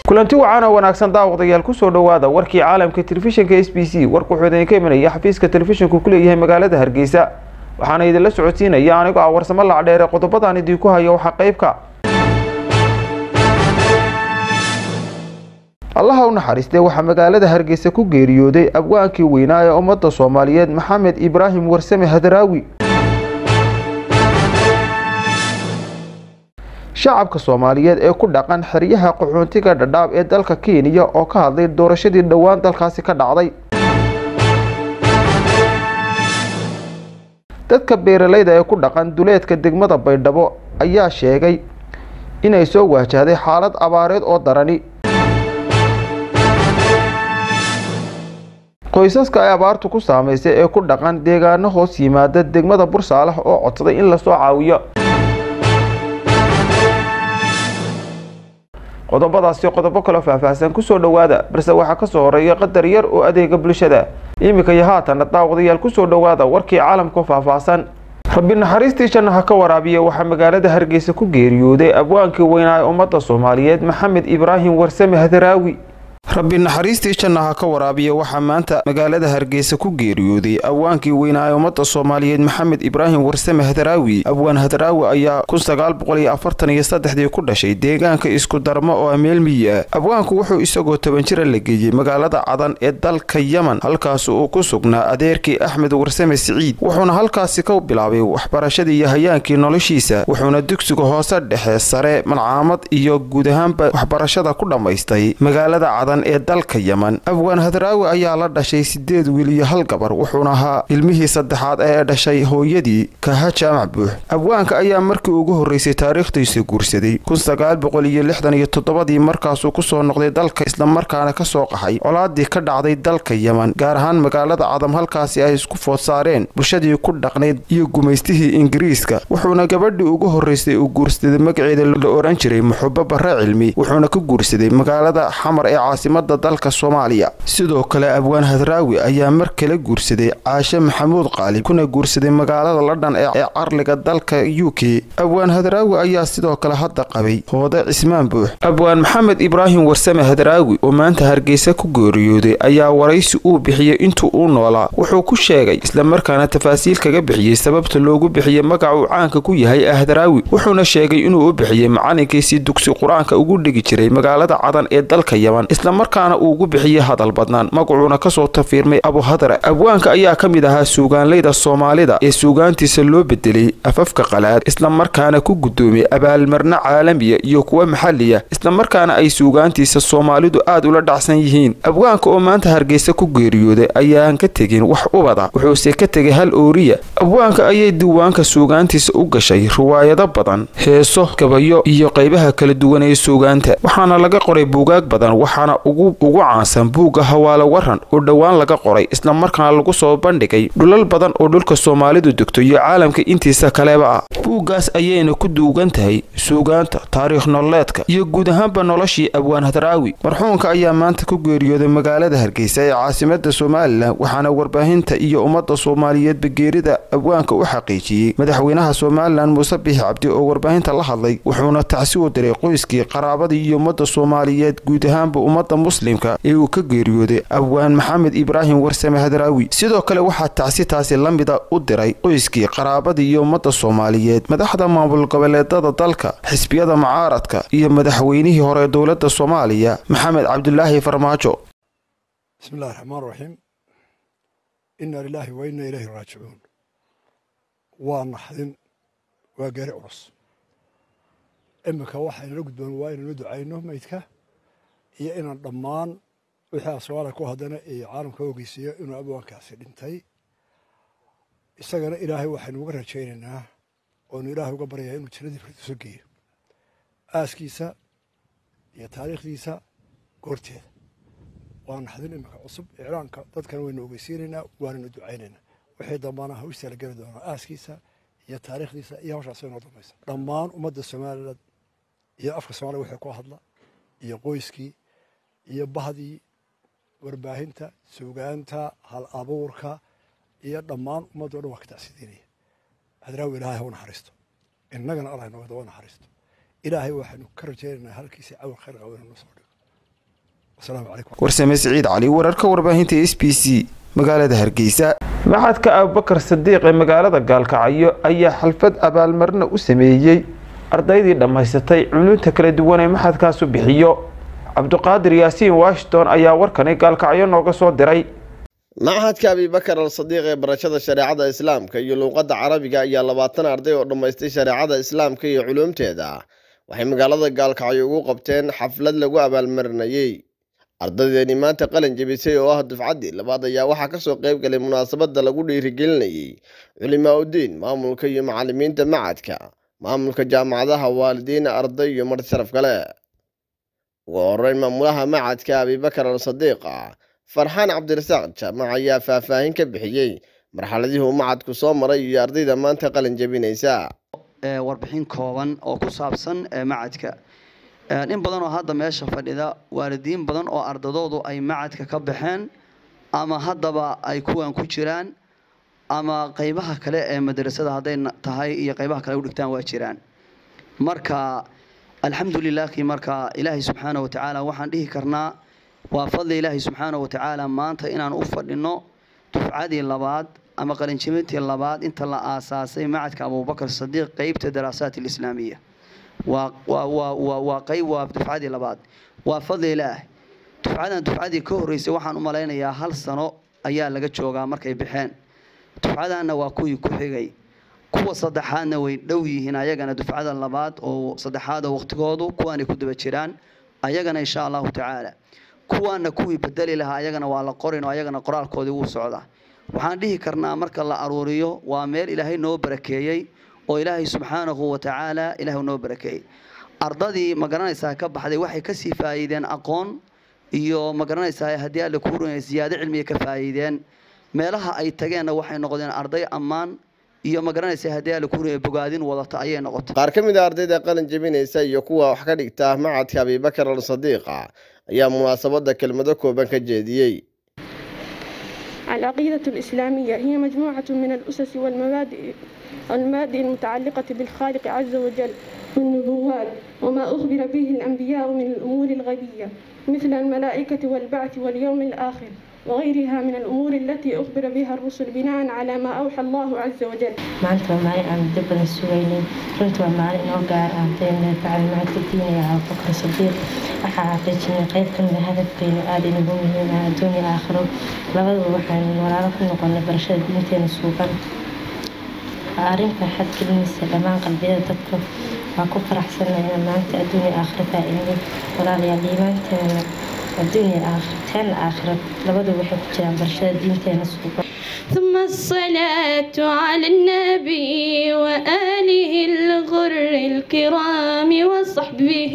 kulanti wacan oo wanaagsan daawadayaal kusoo dhowaada warkii caalamka telefishinka s b c warku wuxuu idinka imanaya xafiiska telefishinku ku leeyahay magaalada hargeysa waxaana idinla socodsiinaya anigoo ah warsamo lacdheere qodobadaan idinku haya waxaa qeybka allaha u naxariistee waxaa magaalada hargeysa ku geeriyooday abwaankii weynaa ee ummadda soomaaliyeed maxamed ibraahim warsame hadaraawi shacabka soomaaliyeed ee ku dhaqan xeryaha qaxoontiga dhadhaab ee dalka kenya oo ka hadlay doorashadii dhowaan dalkaasi ka dhacday dadka beeralayda ee ku dhaqan duleedka degmada baydhabo ayaa sheegay inay soo waajahday xaalad abaareed oo darani qoysaska ay abaartu ku saameysay ee ku dhaqan deegaano hoos yimaada degmada bursaalax oo codsaday in lasoo caawiyo qodobadaasi qodobo kaloo faahfaahsan kusoo dhowaada balse waxaa kasoo horeeya qadar yar oo adeega bulshada iminka iyo haatana daawadayaal kusoo dhowaada warkii caalamka faahfaahsan rabbi naxariistii janna ha ka waraabiya waxaa magaalada hargeysa ku geeriyooday abwaankii weynaa ee ummadda soomaaliyeed maxamed ibraahim warsame hadaraawi rabbi naxariistii janna ha ka waraabiya waxaa maanta magaalada hargeysa ku geeriyooday abwaankii weynaa ee ummadda soomaaliyeed maxamed ibraahim warsame hadaraawi abwaan hadaraawi ayaa kun sagaal boqol iyo afartan iyo saddexdii ku dhashay deegaanka isku darmo oo ameel miyi ah abwaanku wuxuu isagoo toban jira la geeyey magaalada cadan ee dalka yeman halkaas uu ku sugnaa adeerkii axmed warsame siciid wuxuuna halkaasi ka bilaabay waxbarashadii iyo hayaankii noloshiisa wuxuuna dugsiga hoose dhexe sare malcaamad iyo guud ahaanba waxbarashada ku dhammaystay magaalada cadan ee dalka yeman abwaan hadaraawi ayaa la dhashay sideed wiil iyo hal gabar wuxuuna ahaa ilmihii saddexaad ee dhashay hooyadii kaha jaamac buux abwaanka ayaa markii ugu horreysay taariikhdiisa guursaday kun sagaal boqol iyo lixdan iyo toddobadii markaasuu kusoo noqday dalka islamarkaana kasoo qaxay colaadii ka dhacday dalka yeman gaar ahaan magaalada cadam halkaasi ay isku food saareen bulshadii ku dhaqnayd iyo gumaystihii ingiriiska wuxuuna gabadhii ugu horreysay uu guursaday magaceeda la oran jiray muxubo barre cilmi wuxuuna ka guursaday magaalada xamar ee caasimada dalka soomaaliya sidoo kale abwaan hadraawi ayaa mar kale guursaday caashe maxamuud qaalib kuna guursaday magaalada ladhan ee carliga dalka u k abwaan hadraawi ayaa sidoo kale hadda qabay hoode cismaan buux abwaan maxamed ibraahim warsame hadraawi oo maanta hargeysa ku geeriyooday ayaa waraysi uu bixiyey intuu uu noolaa wuxuu ku sheegay islamarkaana tafaasiil kaga bixiyey sababta loogu bixiyey magac uu caanka ku yahay hadraawi wuxuuna sheegay inuu u bixiyey macalinkiisii dugsi qur-aanka ugu dhigi jiray magaalada cadan ee dalka yeman islamarkaana uu ugu bixiyey hadal badnaan magacuuna kasoo tafiirmay abuhadra abwaanka ayaa ka mid ahaa suugaanlayda soomaalida ee suugaantiisa loo bedelay afafka qalaad islamarkaana ku guddoomiyey abaalmarno caalamiya iyo kuwa maxaliya islamarkaana ay suugaantiisa soomaalidu aad ula dhacsan yihiin abwaanka oo maanta hargeysa ku geeriyooday ayaan ka tegin wax ubada wuxuuse ka tegay hal ooriya abwaanka ayay diiwaanka suugaantiisa u gashay riwaayado badan heeso gabayo iyo qaybaha kala duwan ee suugaanta waxaana laga qoray buugaag badan waxaana ugu caansan buugga hawaalo waran oo dhowaan laga qoray islamarkaana lagu soo bandhigay dhulal badan oo dhulka soomaalidu degto iyo caalamka intiisa kaleba ah buuggaas ayayna ku duugan tahay suugaanta taariikh nololeedka iyo guud ahaanba noloshii abwaan hadraawi marxuunka ayaa maanta ku geeriyooday magaalada hargeysa ee caasimada somalilan waxaana warbaahinta iyo ummadda soomaaliyeedba geerida abwaanka u xaqiijiyey madaxweynaha somalilan muuse biixi cabdi oo warbaahinta la hadlay wuxuuna tacsi u diray qoyskii qaraabadii iyo ummadda soomaaliyeed guud ahaanba ummadda muslimka ee uu ka geeriyooday abwaan maxamed ibraahim warsame hadraawi sidoo kale waxaa tacsi taasi la mida u diray qoyskii qaraabadii iyo ummadda soomaaliyeed madaxda maamul goboleedada dalka xisbiyada mucaaradka iyo madaxweynihii hore dowladda soomaaliya maxamed cabdulaahi farmaajo bismillahi raxmaan raxiim inna lilaahi wa inna ilayhi raajicuun waa naxdin waa geeri culus iminka waxaynala gudboon waa inaynu ducayno meydka iyo inaan dhammaan wixii aswaala ku haddana iyo caalamka ogeysiiyo inuu abwaankaasi dhintay isagana ilaahay waxaynu uga rajaynaynaa oonu ilaahay uga baryayaa inuu jannadii firdiso geeyo aaskiisa iyo taariikhdiisa goorteeda waa naxdin iminka cusub iclaanka dadkana waynu ogeysiinaynaa waanaynu ducaynaynaa wixii dambana hawstaa la geli doonaa aaskiisa iyo taariikhdiisa iyo hawshaas inoo dambaysa dhammaan ummadda somaliland iyo afka soomaliya wixii ku hadla iyo qoyskii iyo bahdii warbaahinta suugaanta hal abuurka iyo dhammaan ummaddo dhan waa ka tacsidiinaya hadraawi ilaahay ha u naxariisto innagana allah inooga daba naxariisto ilaahay waxaynu ka rajaynaynaa halkiisii cawal khayr qabo inuu noo soo dhigo wasalaamu calaykum warsame siciid cali wararka warbaahinta s b c magaalada hargeysa maxadka abubakar sadiiq ee magaalada gaalkacyo ayaa xalfad abaalmarina u sameeyey ardaydii dhammaysatay culunta kala duwan ee maxadkaasu bixiyo cabduqaadir yaasiin washington ayaa warkani gaalkacyo nooga soo diray machadka abibakar al sadiiq ee barashada shareecada islaamka iyo luuqadda carabiga ayaa labaatan arday oo dhammaystay shareecada islaamka iyo culuumteeda waxay magaalada gaalkacyo ugu qabteen xaflad lagu abaalmarinayey ardaydeeni maanta qalin jebisay oo ah dufcaddii labaad ayaa waxaa kasoo qayb galay munaasabadda lagu dhiirigelinayey culimaa uddiin maamulka iyo macalimiinta macadka maamulka jaamacadaha waalidiin arday iyo marti sharaf kale ugu horeyn maamulaha macadka abibakar al sadiiqa farxaan cabdirasaaq jaamac ayaa faahfaahin ka bixiyey marxaladihii uu macadku soo maray iyo ardayda maanta qalin jebinaysa warbixin kooban oo ku saabsan macadka in badan oo hadda meesha fadhida waalidiin badan oo ardadoodu ay macadka ka baxeen ama haddaba ay kuwan ku jiraan ama qeybaha kale ee madrasada hadday tahay iyo qeybaha kale u dhigtaan waa jiraan marka alxamdulilaahi marka ilaahay subxaana wa tacaala waxaan dhihi karnaa waa fadli ilaahay subxaana wa tacaala maanta inaan u fadhino dufcadii labaad ama qalinjibintii labaad inta la aasaasay macadka abubakar sadiiq qeybta daraasaat alislaamiya waa waa qayb waa dufcadii labaad waa fadli ilaah dufcadan dufcadii ka horreysay waxaan u malaynayaa hal sano ayaa laga joogaa markay baxeen dufcadanna waa kuwii ku xigay kuwa saddexaadna way dhow yihiin ayagana dufcada labaad oo saddexaada waqtigoodu kuwaanay ku daba jiraan ayagana insha allahu tacaala kuwaana kuwii bedeli lahaa ayagana waa la qorin oo ayagana qoraalkoodii wuu socdaa waxaan dhihi karnaa marka la aruuriyo waa meel ilaahay noo barakeeyey oo ilaahay subxaanahu wa tacaala ilaahu noo barakeeyey ardadii ma garanaysaa ka baxday waxay kasii faa'iideen aqoon iyo ma garanaysaa haddii alle kuu runaya siyaado cilmiga ka faa'iideen meelaha ay tageenna waxay noqdeen arday ammaan iyo ma garanaysaa haddii alle kuu runaya bogaadin wadata ayay noqotay qaar ka mid a ardayda qalin jebinaysa iyo kuwa wax ka dhigta macadka abibakar al sadiiqa ayaa munaasabadda kelmado kooban ka jeediyey العقيدة الإسلامية هي مجموعة من الأسس والمبادئ المبادئ المتعلقة بالخالق عز وجل والنبوات وما أخبر به الأنبياء من الأمور الغيبية مثل الملائكة والبعث واليوم الآخر وغيرها من الأمور التي أخبر بها الرسل بناء على ما أوحى الله عز وجل maanta waa maalin aan muddo badan sugaynay runtii waa maalin inoo gaar ah hadayna tacliimaadka diiniga abubakar sadiiq waxaa xaqiijinay qayb ka mid a hadafkeenu aada inagu muhiim ah adduunya aakhiro labadaba waxaan walaalo ku noqonay barashada diinteena suuban waa arrin farxad gelinaysa dhammaan qalbiyada dadka waa ku faraxsanay inaan maanta adduunya aakhiro faa-iidnay walaalayaal iimaanteena adduunya aakhiro teena aakhiro labaduba waxay ku jiraan barashada diinteena suuban ثم الصلاة على النبي وآله الغر الكرام وصحبه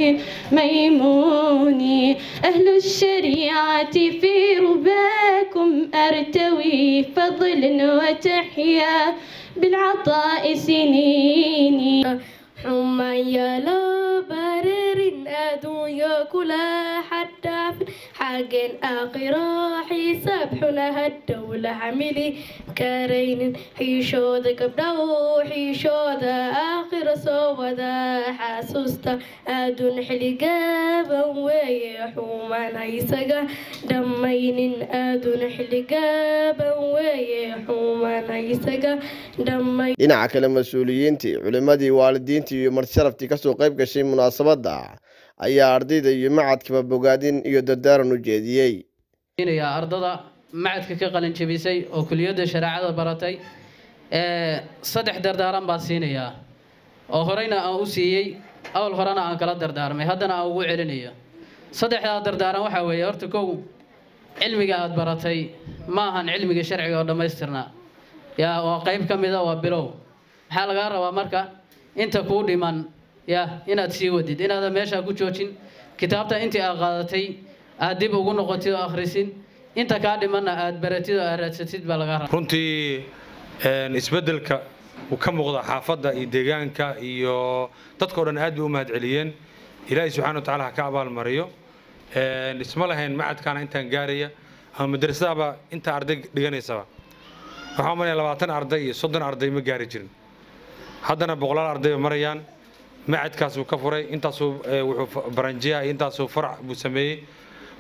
ميمون أهل الشريعة في رباكم أرتوي فضل وتحيا بالعطاء سنيني حما يلا برر أدويا كلا حتى في حق آخرة حساب حنا الدولة عملي كارين حيشود قبله حيشود آخر صودا حاسوستا أدون حلقابا ويحوما نيسقا دمين أدون حلقابا ويحوما نيسقا دمين dhinaca kale mas-uuliyiintii culimmadii waalidiintii iyo martisharaftii kasoo qayb gashay munaasabadda ayaa ardayda iyo macadkaba bogaadin iyo dardaaran u jeediyey yaa ardada macadka ka qalin jebisay oo kuliyadda shareecada baratay ee saddex dardaaran baan siinayaa oo horeyna aan u siiyey awal horena aan kala dardaarmay haddana aan ugu celinayo saddexdaa dardaaran waxaa weeye horta kow cilmiga aada baratay ma ahan cilmiga sharciga oo dhammaystirnaa yaa waa qayb ka mida waa bilow maxaa lagaa rabaa marka inta kuu dhiman ya inaad sii wadid inaadan meeshaa ku joojin kitaabta intii aad qaadatay aad dib ugu noqotid oo akhrisid inta kaa dhimanna aad baratid oo aad raadsatid baa lagaa rabaa runtii isbeddelka uu ka muuqda xaafadda iyo deegaanka iyo dadkao dhan aad bay u mahadceliyeen ilaahay subxana wa tacaala ha ka abaalmariyo isma lahayn macadkaana intaan gaaraya ama madrasadaba inta arday dhiganaysaba waxaan malaya labaatan arday iyo soddon arday ma gaari jirin haddana boqolaal arday bay marayaan macadkaasuu ka furay intaasuu wuxuu baranjiya intaasuu farac buu sameeyey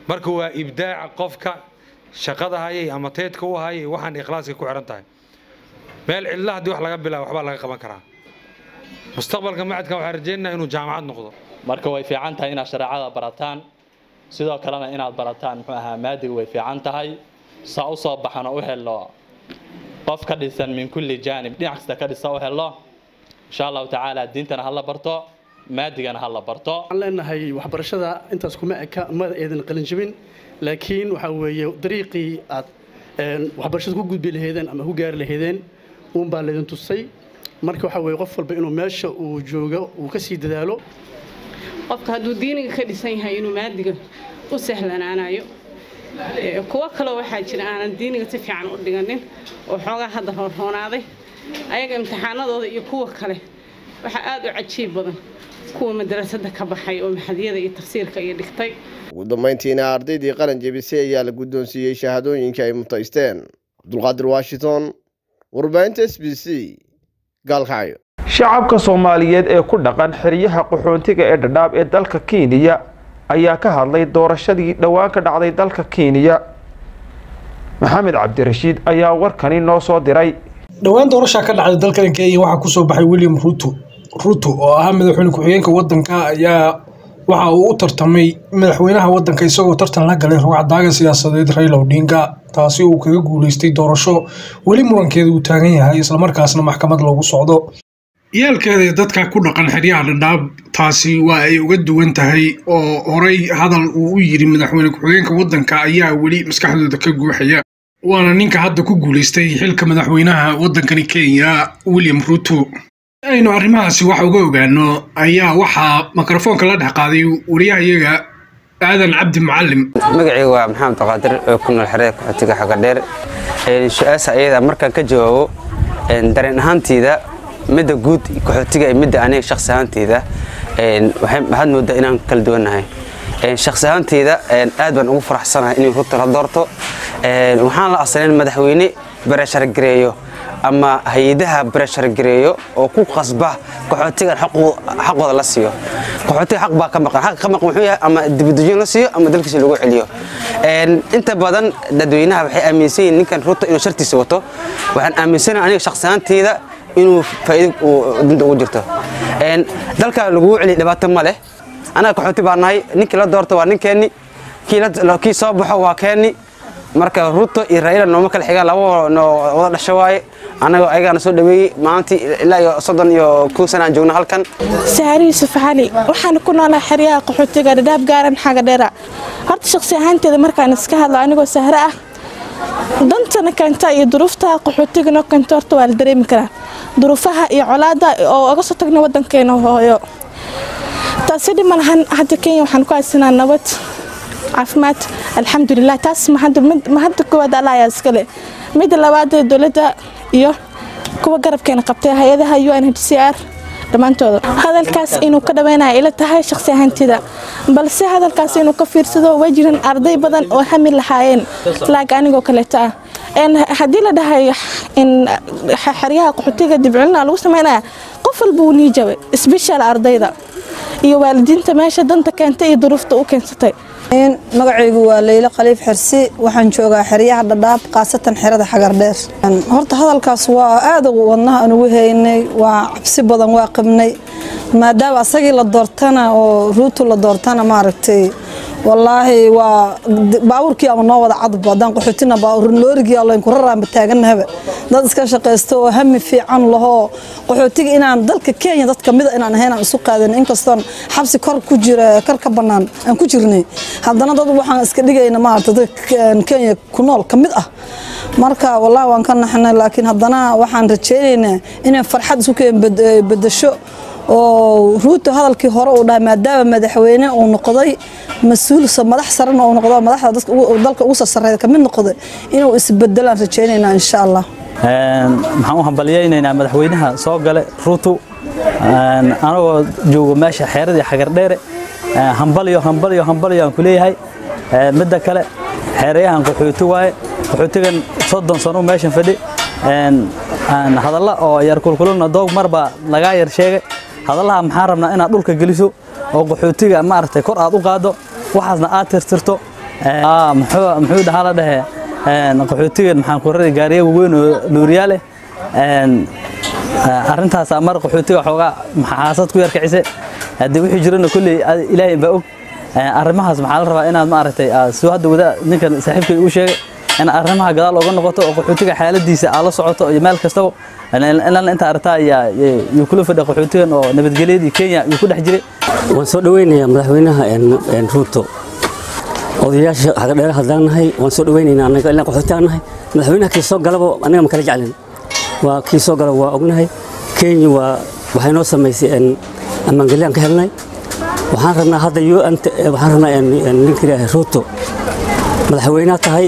marka waa ibdaaca qofka shaqada hayay ama teedka u hayay waxaan ikhlaaska ku xiran tahay meel cidla haddii wax laga bilaabo waxbaa laga qaban karaa mustaqbalka macadkan waxaan rajaynaynaa inuu jaamacad noqdo marka way fiican tahay inaad shareecada barataan sidoo kalena inaad barataan muxuu ahaa maadiga way fiican tahay saa u soo baxano u helo qof ka dhisan min kulli jaanib dhinac kasta ka dhisa u helo insha allahu tacaala diintana ha la barto maadigana ha la barto waxaan leenahay waxbarashada intaas kuma eka ma eedan qalin jabin laakiin waxa weeye dariiqii aad waxbarashada ku gudbi lahaydeen ama ku gaari lahaydeen uunbaa laydin tusay marka waxa weeye qof walba inuu meesha uu joogo uu ka sii dadaalo qofka hadduu diiniga ka dhisan yahay inuu maadiga u sahlanaanayo kuwo kaleo waxaa jira aanan diiniga si fiican u dhiganin oo xoogaa hadda roonroonaaday ayaga imtixaanadooda iyo kuwa kale waxaa aada u cajiib badan kuwa madarasada ka baxay oo maxadiyada iyo tafsiirka iyo dhigtay ugu dambayntiina ardaydii qaran jebisay ayaa la guddoonsiiyey shahaadooyinkii ay mutaysteen cabdulqaadir washington warbaahinta s b c gaalkacyo shacabka soomaaliyeed ee ku dhaqan xeryaha qaxoontiga ee dhadhaab ee dalka kenya ayaa ka hadlay doorashadii dhowaan ka dhacday dalka kenya maxamed cabdirashiid ayaa warkani noo soo diray dhowaan doorashaa ka dhacday dalkan kenya waxaa kusoo baxay william ruto ruto oo ahaa madaxweyne ku-xigeenka wadanka ayaa waxa uu u tartamay madaxweynaha wadanka isagoo tartan la galay rugcadaaga siyaasadeed raila odinga taasi uu kaga guuleystay doorasho weli murankeeda uu taagan yahay islamarkaasna maxkamad loogu socdo yaalkeeda dadka ku dhaqan xeryaha dhadhaab taasi waa ay uga duwan tahay oo horey hadal uu u yidhi madaxweyne ku-xigeenka wadanka ayaa weli maskaxdooda ka guuxaya waana ninka hadda ku guuleystay xilka madaxweynaha wadankani kenya william ruto aynu arrimahaasi wax uga ogaano ayaa waxaa mikrofoonka la dhex qaaday wariyahayaga aadan cabdi mucalim magacayga waa maxamed qaadir oo ku nool xerada qaxootiga xaga dheer su-aasha ayada markaan ka jawaabo dareen ahaanteyda midda guud qaxootiga iyo midda aniga shakhsi ahaanteyda waxaad moodaa inaan kala duwannahay shakhsi ahaanteyda aad baan ugu faraxsanahay inay ruto la doorto waxaan la asalin madaxweyne barashar gareeyo ama hay-adaha barashar gareeyo oo ku qasba qaxootigan xaqooda la siiyo qaxootiga xaq baa ka maqan xaq ka maqan wuxuu yahay ama dibadejin la siiyo ama dalkiisa lagu celiyo inta badan dadweynaha waxay aaminsan yihiin ninkan ruto inuu shartiisa wato waxaan aaminsanahay aniga shakhsi ahaanteyda inuu faa'iido dinta ugu jirto dalka lagugu celiya dhibaato ma leh anaga qaxooti baa nahay ninkii la doorto waa ninkeenni kii soo baxo waa keenni marka ruto iyo raila nooma kala xigaan laba wada dhasho waaye anagoo ayagaana soo dhaweeyey maalintii ilaa iyo soddon iyo kow sana aan joogno halkan sahari yuusuf cali waxaan ku noolaa xeryaha qaxootiga dhadhaab gaaran xaga dheera horta shakhsi ahaanteeda markaan iska hadlo anigoo sahre ah dantana keenta iyo duruufta qaxootigana keenta horta waa la dareemi karaa duruufaha iyo colaada oo oga soo tagna wadankeena hooyo taasi dhima lahan hadda kenya waxaan ku haysanaa nabad caafimaad alxamdulilah taas mahadda koowaad alla ayaa iskale midda labaad dowladda iyo kuwa garabkeena qabtay hay-adaha u n h c r dhammaantooda hadalkaas inuu ka dhaweynaya ila tahay shakhsi ahaantida balse hadalkaas inuu ka fiirsado waa jiran arday badan oo hami lahaayeen laag anigoo kaleeto ah haddii la dhahay xeryaha qaxootiga dibculina lagu sameynaya qof walba wuu nii jabay sbeshal ardayda iyo waalidiinta meesha danta keentay iyo duruufta u keensatay magacaygu waa leylo khaliif xersi waxaan joogaa xeryaha dhadhaab khaasatan xerada xagardheer horta hadalkaas waa aad wadnaha aan ugu haynay waa cabsi badan waa qabnay maadaama asagii la doortana oo ruutu la doortana maaragtay wallaahi waa baabuurkii ama noo wada cadba haddaan qaxootina loorigii allayn ku raraanba taaganahaba dad iska shaqaysto oo hami fiican lahoo qaxootiga inaan dalka kenya dad kamida inaan ahayn aan isu qaadan inkastoon xabsi kor ku jira kor ka bannaan aan ku jirnay haddana dad waxaan iska dhigayna maaragta dadka kenya ku nool ka mid ah marka wallaahi waan ka naxnay laakiin haddana waxaan rajaynaynaa inay farxad isu keen bedesho oo ruuto hadalkii hore uu dhahay maadaama madaxweyne uu noqday mas-uul madax sarena uu noqdo madaxda dalka ugu sarsareeya ka mid noqday inuu isbedelaan rajaynaynaa insha allah maxaan u hambalyaynaynaa madaxweynaha soo gale ruuto anagoo joogo meesha xeeradii xagardheere hambalyo hambalyo hambalyo aan ku leeyahay midda kale xeerayahan qaxooti waaye qaxootigan soddon sano meeshan fadhi hadalla oo yar kulkuluna doog marba lagaa yar sheegay hadallaha maxaan rabnaa inaad dhulka geliso oo qaxootiga maaragtay kor aad u qaado waxaasna aad tirtirto muxuu muxuu dhahaa la dhehe qaxootigan maxaan ku raray gaariya waaweyn oo luuriyaal ah arrintaas mar qaxootiga xoogaa xaasad ku yar kicise haddii wixii jirana kolley ilaahay baa og arrimahaas maxaa la rabaa inaad maaragtay soo hadda wada ninkan saaxiibkay uu sheegay in arrimaha gadaal uga noqoto oo qaxootiga xaaladiisa aad la socoto iyo meel kastaba ilaa inta aragtaa ayaa yuu kula fadhiya qaxootigan oo nabadgelyadii kenya yuu ku dhex jiray waan soo dhaweynayaa madaxweynaha ruuto odayaasha xagadheere haddaan nahay waan soo dhaweynaynaa anaga ilaa qaxootigaan nahay madaxweynaha kii soo galaba anaga ma kala jeclin waa kii soo gala waa ognahay kenya waa waxay noo samaysay ammaangeliyaan ka helnay waxaan rabnaa hadda waxaan rabnaa ninka ilaahay ruuto madaxweynaha tahay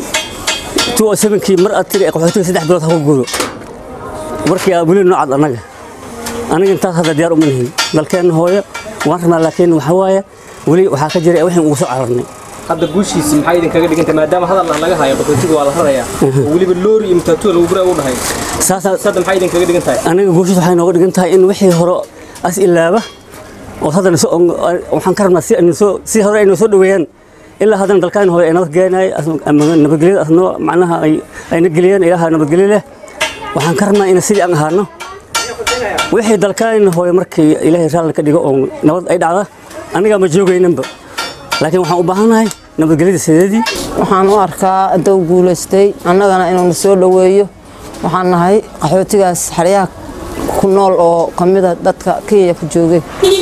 kii mar aad tiri qaxootiga saddex bilood ha ku guuro warkii aa weli noocad annaga aniga intaas hadda diyaar uma nihin dalkeenna hooyo waan rabnaa laakiin waxaa waaye weli waxaa ka jira wixii ugu soo cararnay hadda guushiisi maxay idinkaga dhigantay maadaama hadal aan laga hayo qaxootiga waa la rarayaa oo weliba loori iyo matatuwa lagu guraa u dhahay sadda maxay idinkaga dhigan tahay aniga guushiis waxay nooga dhigan tahay in wixii hore as ilaaba oo haddana waxaan ka rabnaa si hore ay noo soo dhaweeyaan ilaa haddana dalkaan hore ay nabad geenay nabadgelyada asnoo macnaha ayna geliyeen ilaaha nabadgelyo leh waxaan ka rabnaa in sidii aan ahaano wixii dalkaan hooye markii ilaahay raalli ka dhigo oo nabad ay dhacda anigaa ma joogaynanba laakiin waxaan u baahannahay nabadgelyada sideedii waxaan u arkaa hadduu guulaystay annagana inuuna soo dhoweeyo waxaan nahay qaxootigaas xeryaha ku nool oo ka mida dadka kenya ku joogay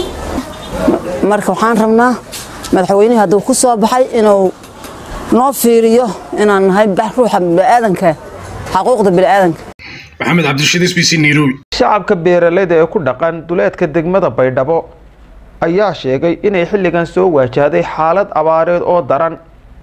marka waxaan rabnaa madaxweynihii hadduu ku soo baxay inuu noo fiiriyo inaan nahay ruuxa bini'aadanka xaquuqda bini'aadanka maxamed cabdirashiid s b c nairobi shacabka beeraleyda ee ku dhaqan duleedka degmada baydhabo ayaa sheegay inay xilligan soo waajahday xaalad abaareed oo daran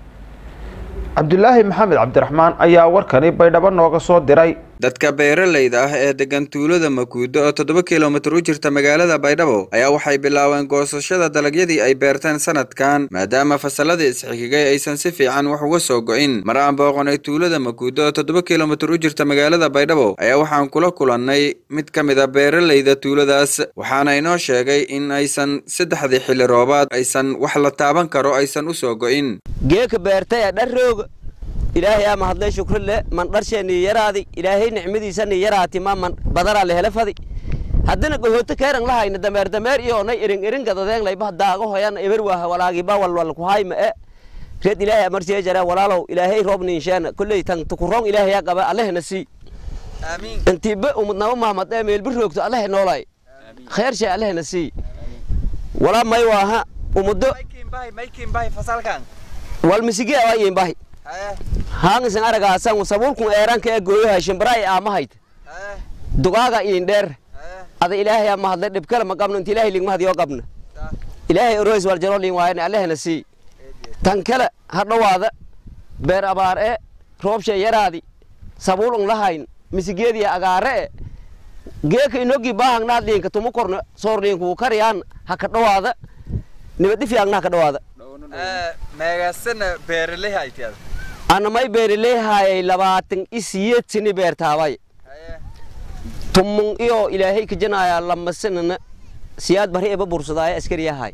cabdulaahi maxamed cabdiraxmaan ayaa warkani baydhabo nooga soo diray dadka beeralayda ah ee degan tuulada makuudo oo toddoba kilomitir u jirta magaalada baydhabo ayaa waxay bilaabeen goosashada dalagyadii ay beerteen sanadkan maadaama fasalladii isxigigay aysan si fiican wax uga soo go'in mar aan booqonay tuulada makuudo oo toddoba kilomitir u jirta magaalada baydhabo ayaa waxaan kula kulannay mid ka mid a beeralayda tuuladaas waxaana inoo sheegay in aysan saddexdii xilli roobaad aysan wax la taaban karo aysan u soo go'in geeka beertaya dharrooga ilaahay aa mahadlay shukri le man dharsheennii yaraadi ilaahay nicmadiisanii yaraati ma man badaraa lehele fadi haddana gohooto keeran lahayna dameer dameer iyo onay irin irin gadadeenlayba daago hoyan eber waaha walaagiba walwal kuhayma e reed ilaahay amarsiya jara walaalow ilaahay roob ninsheena kolley tan tukurong ilaahay yaa qaba allehna sii intiiba umudnama mahmad ee meelbi roogto allehe noolay kheer shay allehna sii walaa may waaha umudo wal misige waa yimbahi haangisan aragaasan sabulkun eeranka ee gooyaha shimbiraay aamahayd dugaaga iin dheer ada ilaahay ama hadlay dhibkale ma qabno inta ilaahay ligma hadiyo qabna ilaahay oroys wal jaro liin waayana allahna sii tan kale ha dhowaada beer abaar ee roobsha yaraadi sabulun lahayn misigeedii agaare e geeka inogi baahangnaad liinka tumu korna soor liinku kariyaan ha ka dhowaada nibadhifiyaagna ha ka dhowaada meegaasana beeraley haytiada anamay beeraleehayay labaatan isiyeed sini beertaabay tumun iyo ilaahay kajanaya lamasanana siyaad bari eba bursadaaya askariyahay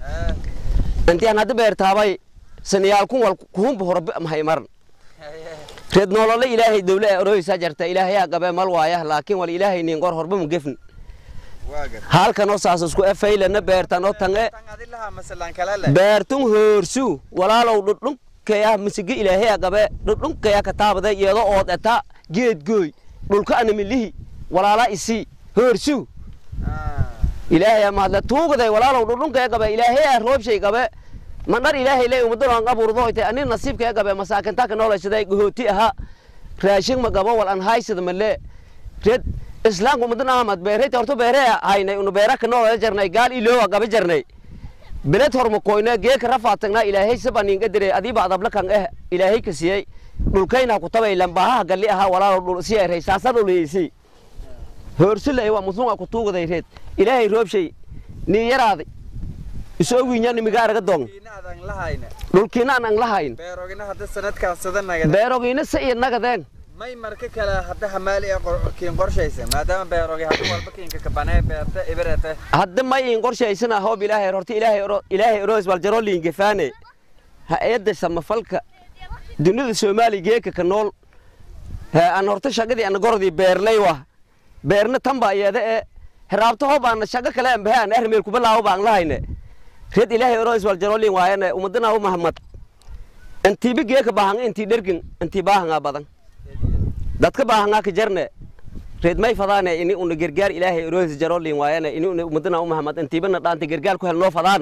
intiaan hadda beertaabay saniyaalkun wal kuhumba horbe mahay maran reed noolole ilaahay dowle ee oroysaa jarta ilaahayaa qabee mal waayah laakiin wal ilaahay niin qor horbe mu gefn halkanoo saas isku efaylana beertanoo tange beertun hoorsu walaalow dhudhun kaya misige ilaahay qabe dhudhun kaya kataabade iyado ood eta geed gooy dhulka anamilihi walaala isi hoorsu ilaahay mahadle tuugaday walaalow dhudhun kaya qabe ilaahay roobshay qabe mandhar ilaahay ley umadan aan abuurdo hoyte ani nasiib kaya qabe masaakinta ka noolaysaday gohooti aha raashin ma qabo wal an haysada male red islaamku umadan ahmad beerayta horto beere haynay unu beera ka noolaya jarnay gaal iloowa qabe jarnay beled horma koyne geeka rafaatagna ilaahay sabaninga dire adiiba adabla kan eh ilaahay ka siiyey dhulkayna ku tabay lambaha galli aha walaalo dhul si ay raysaasa dhuleysi hoorsula waa muslunga ku tuugaday reed ilaahay roobshay ni yaraaday isoo wiinya nimiga araga dong dhulkiina aan ang lahayn beerogina hadda sanadkaas sadanaga beerogina sa iyo nagadeen may marka kale hadda hamaali ee kiin qorshaysa maadaama beerogi hadda walba kiinka kabanee beerta ibirete hadda may in qorshaysana hoob ilaahay horta ilaahay oro ilaahay oroos wal jaro liin gefaane ha-adda samafalka dunida soomaaliya geeka ka nool aan horta shagadii ana gorodii beerlay wa beerna tan baa iyada ee heraabto hob aana shago kale aan bahe aan ermeel kubalaawo baan lahayne red ilaahay orois wal jarolin waayane umadana u mahamad intiiba geeka baahanga intii dhergin intii baahangaa badan dadka baahangaa ka jarne reed may fadaane ini una gargaar ilaahay orois jarolin waayane ini una umadana u mahamad intiibana dhaanta gargaar ku hel noo fadaan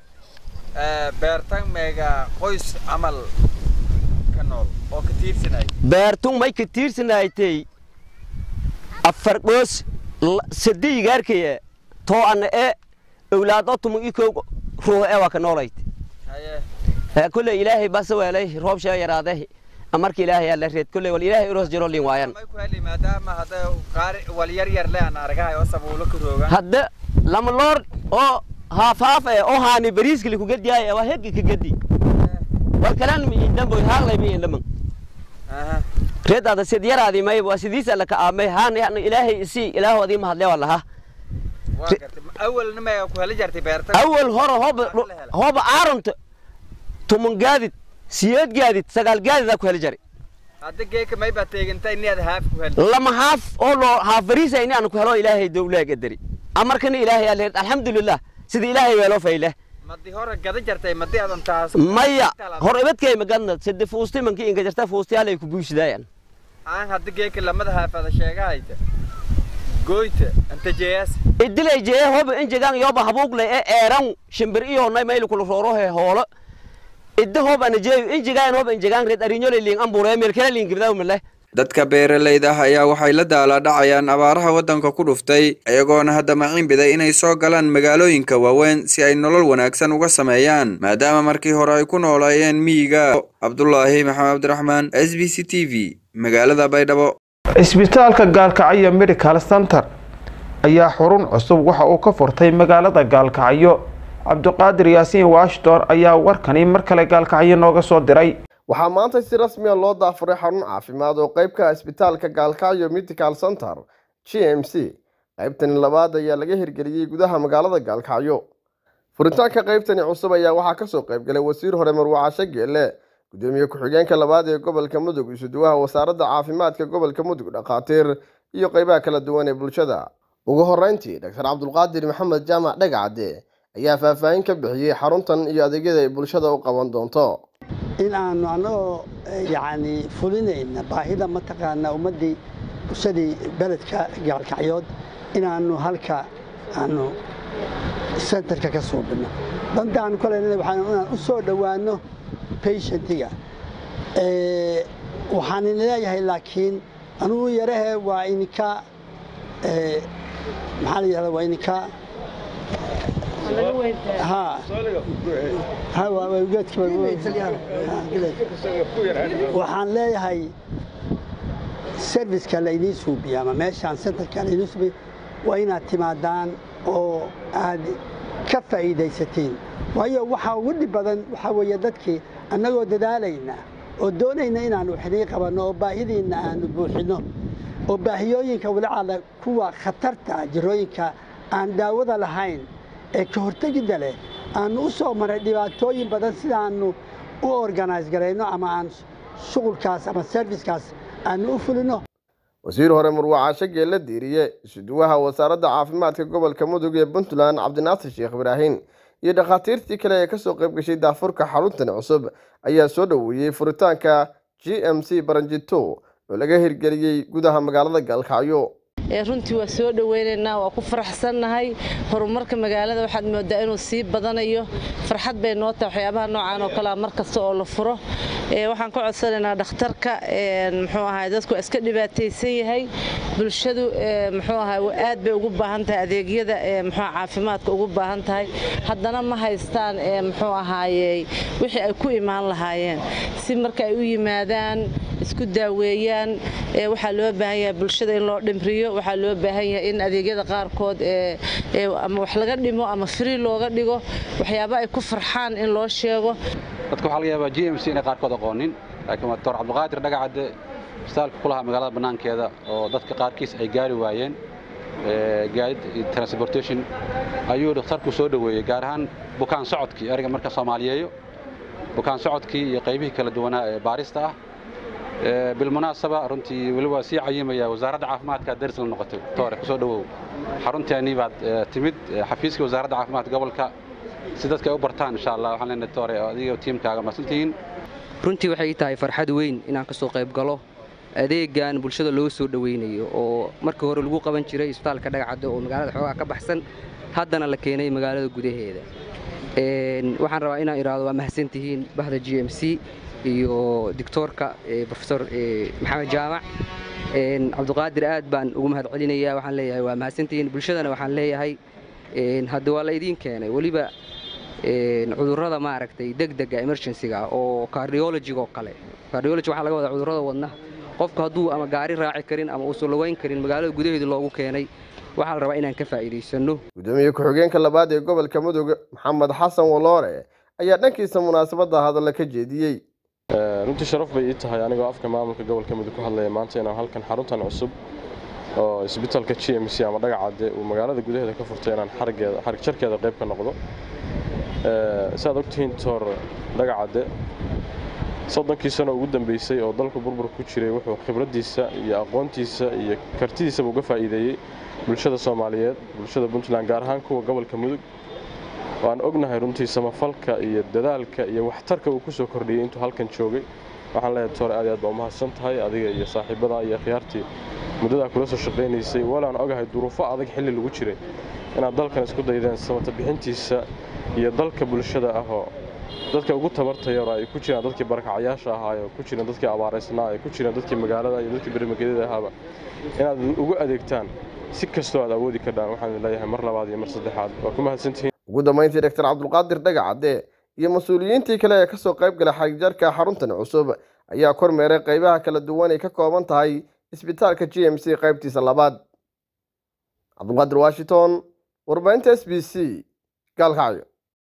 beertan meega qoys camal ka nool oo ka tiirsanay beertun may ka tiirsanaytay afar dhoos sadii gaarkaya too ana ee owlaado tumu ikow ruux ee waa ka noolayt kule ilaahay base weelay roob shee yaraade marka ilaahay alla reed kule wal ilaahay uros jiro lin waayan maadaama hadda qaari wal yar yar le aan argahay oo sabuulo ka rooga hadda lama loor oo haafaaf ee oo haani bariiskali ku gadiyaay waa hedgi ka gadi wal kalaan mi indhamboy haalay mi indhaman reed ada sid yaraadi may waa sidiisa la ka aamay haan yani ilaahay isi ilaahoodii mahadle waa lahaa awalna ma ku heli jartay beerta awal hore hoba hoba aaronta tuman gaadid siyeed gaadid sagaal gaadid ku heli jari hadda geeka may baa teegantay inaad haaf ku heli lama haaf oo loo haaf bariisa ini aan ku helo ilaahay dowlaag edari amarkana ilaahay alle alxamdulilah sida ilaahay weelo fayle madi hore gada jartay madi adan taas maya hor ibadkay magadna sida fuusti manki inga jarta fuustiyaalay ku buushidaayan aan hadda geeka lamada haafada sheegahayta goyta anta jeeyas idilay jee hoba injegan yoba habuugle ee eeran shimbir iyo nay mayl kula roorohe hoolo idda hoba ana jeeyo injegan hoba injegan red arinyole liin ambure meel kale liin gibdaa male dadka beeralayda ah ayaa waxay la daaladhacayaan abaaraha waddanka ku dhuftay iyagoona hadda maciin biday inay soo galaan magaalooyinka waaweyn si ay nolol wanaagsan uga sameeyaan maadaama markii hore ay ku noolaayeen miyiga cabdulaahi maxamed cabdiraxmaan s b c t v magaalada baydhabo isbitaalka gaalkacyo medical center ayaa xurun cusub waxa uu ka furtay magaalada gaalkacyo cabdiqaadir yaasiin washington ayaa warkani mar kale gaalkacyo nooga soo diray waxaa maanta si rasmiya loo daafuray xarun caafimaad oo qeyb ka ah isbitaalka gaalkacyo medical center g m c qaybtani labaad ayaa laga hirgeliyey gudaha magaalada gaalkacyo furitaanka qaybtani cusub ayaa waxaa kasoo qaybgalay wasiir hore marwacasho geele gudoomiye ku-xigeenka labaad ee gobolka mudug isuduwaha wasaaradda caafimaadka gobolka mudug dhakhaatiir iyo qeybaha kala duwan ee bulshada ugu horeyntii doctor cabdulqaadir maxamed jaamac dhagacade ayaa faahfaahin ka bixiyey xaruntan iyo adeegyada ay bulshada u qaban doonto in aanu annagoo yacni fulinayna baahida mataqaanaa ummaddii bulshadii beledka gaalkacyood inaannu halka aanu sentarka ka suubino danta aanu ka leynana waxaan inaan u soo dhowaanno patientiga waxaan idin leeyahay laakiin anugu yarahe waa idinka maxaa la yidhahda waa idinka waxaan leeyahay serviceka laydiin suubiya ama meeshaan centerka laydiin suubiya waa inaad timaadaan oo aad ka faa'iidaysatiin waayo waxaa ugu dhib badan waxaa weeye dadkii annagoo dadaalayna oo doonayna inaannu xidhii qabanno oo baahidiinna aanu buuxinno oo baahiyooyinka walacada kuwa khatarta jirooyinka aan daawada lahayn ee ka hortegidda leh aannu u soo maray dhibaatooyin badan sidaannu u organise garayno ama aan shuqulkaas ama servicekaas aannu u fulino wasiir hore murwacasho geella diiriye isuduwaha wasaaradda caafimaadka gobolka mudug ee puntland cabdinaasir sheekh ibraahin iyo dhakhaatiirtii kale ee kasoo qayb gashay daafurka xaruntan cusub ayaa soo dhoweeyey furitaanka g m c baranjito oo laga hirgeliyey gudaha magaalada gaalkacyo runtii waa soo dhoweynaynaa waa ku faraxsannahay horumarka magaalada waxaad moodaa inuu sii badanayo farxad bay noo tahay waxyaabaha noocaan oo kalea mar kasta oo la furo waxaan ka codsanaynaa dhakhtarka muxuu ahay dadku waa iska dhibaataysan yahay bulshadu muxuu ahay aad bay ugu baahan tahay adeegyada muxuu caafimaadka ugu baahan tahay haddana ma haystaan muxuu ahaayey wixii ay ku imaan lahaayeen si marka ay u yimaadaan isku daaweeyaan waxaa loo baahan yahay bulshada in loo dhimriyo waxaa loo baahan yahay in adeegyada qaarkood ama wax laga dhimo ama free looga dhigo waxyaaba ay ku farxaan in loo sheego dadka waxaa laga yaabaa g m c inay qaarkood aqoonin laakiin waa doctor cabdiqaadir dhagacadde isbitaalka ku lahaa magaalada bannaankeeda oo dadka qaarkiis ay gaari waayeen gaadid transportation ayuu dhakhtarku soo dhoweeyey gaar ahaan bukaan socodkii ereyga marka soomaaliyeeyo bukaan socodkii iyo qaybihii kala duwanaa ee baarista ah bilmunaasaba runtii weli waa sii cayimaya wasaaradda caafimaadka daris la noqotay toore kusoo dhowow xarunteennii baad timid xafiiskii wasaaradda caafimaadka gobolka si dadka ay u bartaan insha allah waxaan leenahay toore adiga tiimkaaga mahadsantihiin runtii waxay tahay farxad weyn inaan ka soo qayb galo adeegan bulshada loo soo dhoweynayo oo markii hore lagu qaban jiray isbitaalka dhagacadda oo magaalada xoogaa ka baxsan haddana la keenay magaalada gudaheeda waxaan rabaa inaan idhaahdo waa mahadsantihiin bahda g m c iyo doctoorka profesor maxamed jaamac cabdiqaadir aad baan ugu mahad celinayaa waxaan leeyahay waa mahadsantihiin bulshadana waxaan leeyahay hadda waa la idiin keenay weliba cudurrada maaragtay degdega emergencyga oo cardiologiga oo kale cardiology waxaa laga wadaa cudurrada wadnaha qofku hadduu ama gaari raaci karin ama uusan lugayn karin magaalada gudaheeda loogu keenay waxaa la rabaa inaan ka faa'iidaysanno gudoomiye ku-xigeenka labaad ee gobolka mudug maxamed xasan waloore ayaa dhankiisa munaasabadda hadalla ka jeediyey runtii sharaf bay ii tahay anigoo afka maamulka gobolka mudug ku hadlaya maanta inaan halkan xaruntan cusub oo isbitaalka g m c ama dhagacadde uu magaalada gudaheeda ka furtay inaan xarigeeda xarig jarkeeda qayb ka noqdo siaad ogtihiin toor dhagacadde soddonkii sano ugu dambeysay oo dalku burbur ku jiray wuxuu khibraddiisa iyo aqoontiisa iyo kartidiisaba uga faa'iideeyey bulshada soomaaliyeed bulshada puntland gaar ahaan kuwa gobolka mudug waan ognahay runtii samafalka iyo dadaalka iyo waxtarka uu ku soo kordhiyey intuu halkan joogay waxaan leeyahay toore aad aad baa umahadsan tahay adiga iyo saaxiibada iyo khiyaartii muddadaa kula soo shaqaynaysay walaan ogahay duruufo adag xilli lagu jiray inaad dalkan isku daydeen samata bixintiisa iyo dalka bulshada ahoo dadka ugu tabarta yaro ay ku jiraan dadkii barakacayaasha ahaa oo ku jiraan dadkii abaaraysnaa ay ku jiraan dadkii magaalada iyo dadkii bermagedyada ahaaba inaad ugu adeegtaan si kastoo aad awoodi kardhaan waxaan leeyahay mar labaad iyo mar saddexaad waa ku mahadsantihiin ugu dambayntii doctor cabdulqaadir dhagacadde iyo mas-uuliyiintii kale ee kasoo qayb galay xagjarka xaruntan cusub ayaa kormeeray qaybaha kala duwan ay ka kooban tahay isbitaalka g m c qaybtiisa labaad cabdulqaadir washington warbaahinta s b c gaalkacyo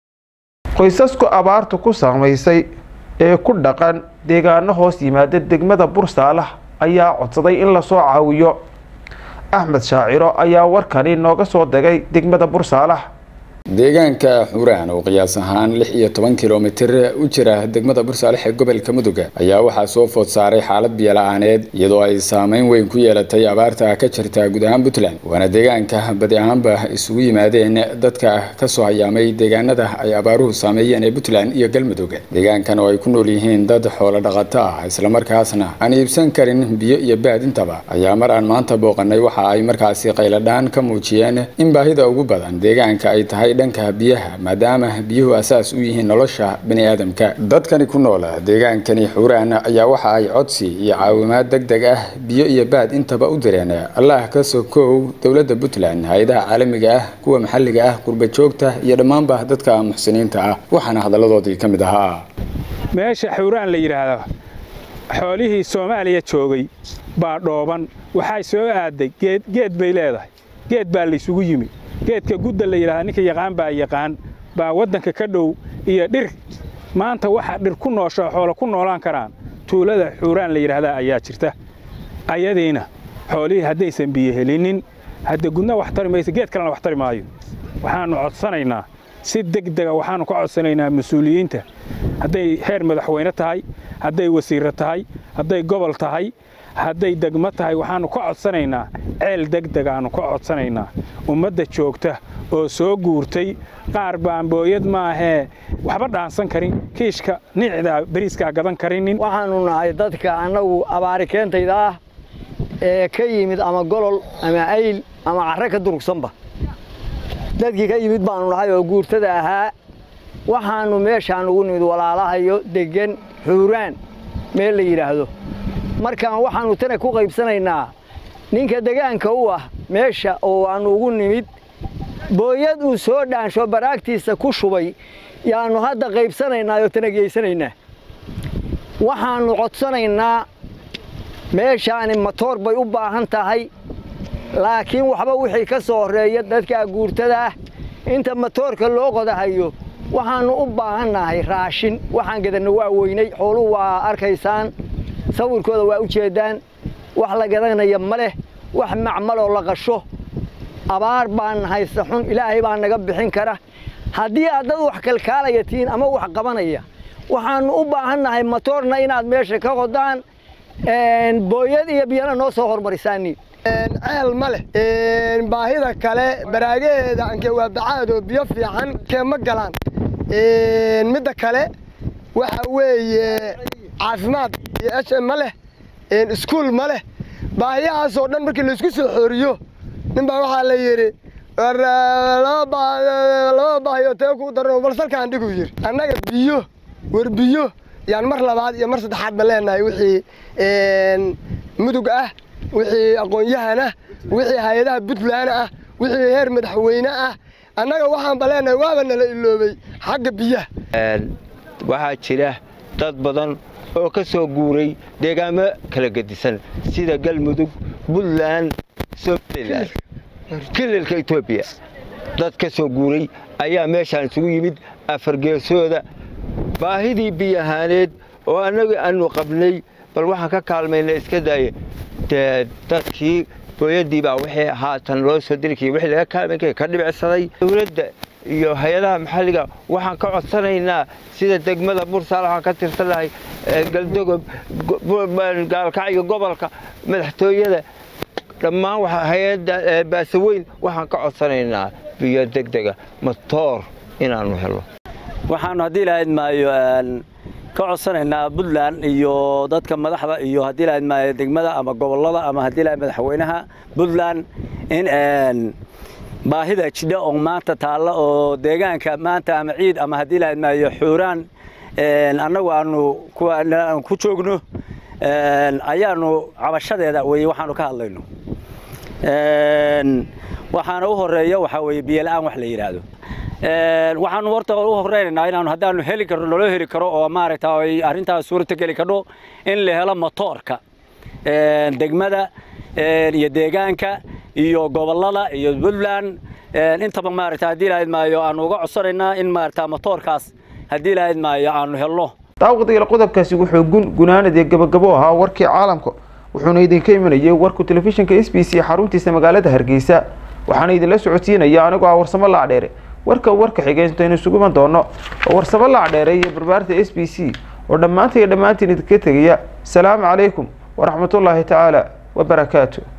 qoysasku abaartu ku saamaysay ee ku dhaqan deegaano hoos yimaada degmada bursaalax ayaa codsaday in lasoo caawiyo axmed shaaciro ayaa warkani nooga soo degay degmada bursaalax deegaanka xuraan oo qiyaas ahaan lix iyo toban kilomitir u jira degmada bursaalex ee gobolka mudug ayaa waxaa soo food saaray xaalad biyola-aaneed iyadoo ay saameyn weyn ku yeelatay abaarta ka jirta guud ahaan puntland waana deegaanka badi ahaanba isugu yimaadeen dadka kasoo hayaamay deegaanada ay abaaruhu saameeyeen ee puntland iyo galmudug deegaankan oo ay ku nool yihiin dad xoolo dhaqato ah islamarkaasna aan iibsan karin biyo iyo baadintaba ayaa mar aan maanta booqanay waxa ay markaasi qayladhaan ka muujiyeen in baahida ugu badan deegaanka ay tahay dhanka biyaha maadaama biyuhu asaas u yihiin nolosha bani aadamka dadkani ku nool deegaankani xuraan ayaa waxa ay codsi iyo caawimaad deg deg ah biyo iyo baad intaba u direen allah ka sokow dowladda puntland hay-adaha caalamiga ah kuwa maxalliga ah qurba joogta iyo dhammaanba dadka muxsiniinta ah waxaana hadalladoodii ka mid ahaa meesha xuraan la yidhaahdo xoolihii soomaaliya joogay baa dhooban waxay soo aaday geed bay leedahay geed baa laysugu yimi geedka gudda la yidhahda ninka yaqaan baa yaqaan baa waddanka ka dhow iyo dhir maanta waxa dhir ku noosho xoolo ku noolaan karaan tuulada xuuraan la yidhaahdaa ayaa jirta ayadiina xoolihii haddaysan biyo helinin hadda gudna wax tari maysa geed kalena wax tari maayo waxaannu codsanaynaa si degdega waxaannu ka codsanaynaa mas-uuliyiinta hadday heer madaxweyne tahay hadday wasiirro tahay hadday gobol tahay hadday degmo tahay waxaannu ka codsanaynaa ceel degdegaannu ka codsanaynaa ummadda joogta oo soo guurtay qaar baambooyad maahee waxba dhaansan karin kiishka niicdaa beriiskaa gadan karinin waxaannu nahay dadka annagu abaari keentayda ah ee ka yimid ama golol ama ayl ama carre ka durugsanba dadkii ka yimid baannu nahay oo guurtada ahaa waxaannu meeshaan ugu nimid walaalahayo deggan xuuraan meel la yidhaahdo markaan waxaannu tana ku qaybsanaynaa ninka degaanka u ah meesha oo aannu ugu nimid booyad uu soo dhaansho baraagtiisa ku shubay yaannu hadda qaybsanaynaa oo tana geysanaynaa waxaannu codsanaynaa meeshaani matoor bay u baahan tahay laakiin waxba wixii ka soo horreeya dadka guurtada ah inta matoorka loo qodahayo waxaannu u baahannahay raashin waxaan gadanno waa weynay xooluhu waa arkaysaan sawirkooda waa u jeeddaan wax la gadanaya ma leh wax macmaloo la qasho abaar baan haysta xun ilaahay baa naga bixin kara haddii aad dad wax kalkaalaya tihiin ama wax qabanaya waxaanu u baahannahay matoorna inaad meesha ka qodaan booyad iyo biyana noo soo hormarisaani ceel ma leh baahida kale baraagaheeda anke waa bacaad oo biyo fiican kee ma galaan midda kale waxa weeye caafimaad iyo h m ma leh iskuul ma leh baahiyahaasoo dhan markii laysku soo xooriyo ninbaa waxaa la yidhi laba baahiyo tee ku darno bal salkaan dhigu yiri annaga biyo war biyo yaan mar labaad iyo mar saddexaad ba leenahay wixii mudug ah wixii aqoon-yahan ah wixii hay-adaha puntland ah wixii heer madaxweyne ah annaga waxaan ba leenahay waaba nala iloobay xagga biyaha waxaa jira dad badan oo ka soo guuray deegaamo kala gedisan sida galmudug puntland somalilan kililka etoobiya dad ka soo guuray ayaa meeshaan isugu yimid afargeesooda baahidii biyahaaneed oo annaga aanu qabnay bal waxaan ka kaalmayna iska daaya dee dadkii booyadii baa wixii haatan loo soo dirikaya wixii laga kaalmayn ka dhibicsaday dowladda iyo hay-adaha maxalliga waxaan ka codsanaynaa sida degmada bursaal waxaan ka tirsanahay galdogob gaalkacyo gobolka madaxtooyada dhammaan hay-adda baasaweyn waxaan ka codsanaynaa biyo degdega matoor inaanu helo waxaanu haddii lahayd maayo ka codsanaynaa puntland iyo dadka madaxda iyo haddii lahayd maayo degmada ama gobollada ama haddii lahayd madaxweynaha puntland in baahida jidha oo maanta taalla oo deegaanka maanta ama ciid ama haddii lahayd maayo xuuraan annagu aanu ku joogno ayaanu cabashadeeda weye waxaanu ka hadlayno waxaana u horeeya waxaa weye biyola'aan wax la yidhaahdo waxaanu horta u horeynaynaa inaanu haddaanu heli karno naloo heli karo oo maaragta ay arrintaas suurta geli kadho in la helo motoorka degmada iyo deegaanka iyo gobollada iyo puntland intaba maaragta haddii lahayd maayo aanu uga codsanaynaa in maaragta motoorkaas haddii lahayd maayo aanu helno daawadayaal qodobkaasi wuxuu gun gunaanad ee gabagabo ahaa warkii caalamka wuxuuna idinka imanayay warku telefishinka s b c xaruntiisa magaalada hargeysa waxaana idinla socodsiinaya anigoo ah warsamo laacdheere warka warka xigeyntaynu isugu iman doono oo warsamo laacdheere iyo barbaarta s b c oo dhammaanta iyo dhammaantiin idinka tegaya asalaamu calaykum waraxmatullaahi tacaala wabarakaatu